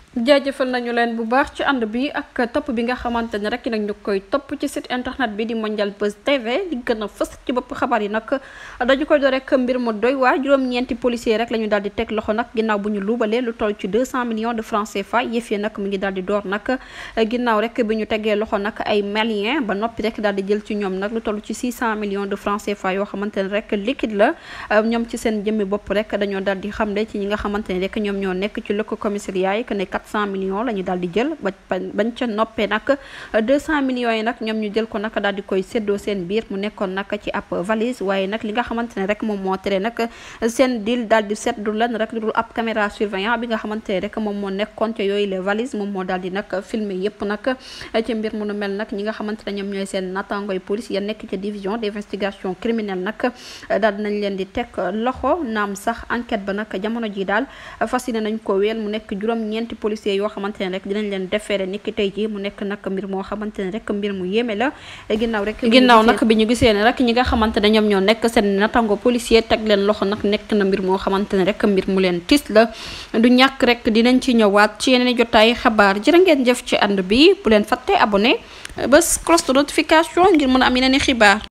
jaajëfal nañu leen bu baax ci ànd bi ak topp bi nga xamante ne rek nag ñu koy topp ci site internet bi di Mondial Buzz TV di gën a fës ci bopp xabaar yi nag dañu koy door rek mbir mu doy waa juróom-ñeenti policier rek la ñu daal di teg loxo nag ginnaaw bu ñu luubalee lu toll ci 200 millions de francs CFA yëf yi nag mu ngi daal di door nag ginnaaw rek bi ñu tegee loxo nag ay malien ba noppi rek daal di jël ci ñoom nag lu toll ci 600 millions de francs CFA yoo xamante ne rek liquide la ñoom ci seen jëmmi bopp rek dañoo daal di xamle ci ñi nga xamante ne rek ñoom ñoo nekk ci lëkk commissariat yi que ne 400 millions la ñu daal di jël ba bañ ca noppee nag 200 millions yi nag ñoom ñu jël ko nag daal di koy séddoo seen biir mu nekkoon nag ci ab valise waaye nag li nga xamante ne rek moom moo tere nag seen deal daal di seet du lan rek lu dul ab caméra surveillant bi nga xamante ne rek moom moo nekkoon ca yooyu les valises moom moo daal di nag filmer yépp nag ci mbir mu nu mel nag ñi nga xamante ne ñoom ñooy seen nattangooy police ya nekk ca division d'investigation criminelle nag daal dinañ leen di teg loxo naam sax enquête ba nag jamono ji daal fas yéene nañ ko weel mu nekk juróom-ñeenti policiers yoo xamante ne rek dinañ leen defeere niki tey ji mu nekk nag mbir moo xamante ne rek mbir mu yéeme la ginnaaw rek ginnaaw nag bi ñu gisee ne rek ñi nga xamante ne ñoom ñoo nekk seen natango policier teg leen loxo nag nekk na mbir moo xamante ne rek mbir mu leen tis la du ñàkk rek dinañ ci ñëwaat ci yeneen jotaay xabaar jërë ngeen jëf ci ànd bi bu leen fàtte abonné bés cloche de notification ngir mën a am yeneen i xibaar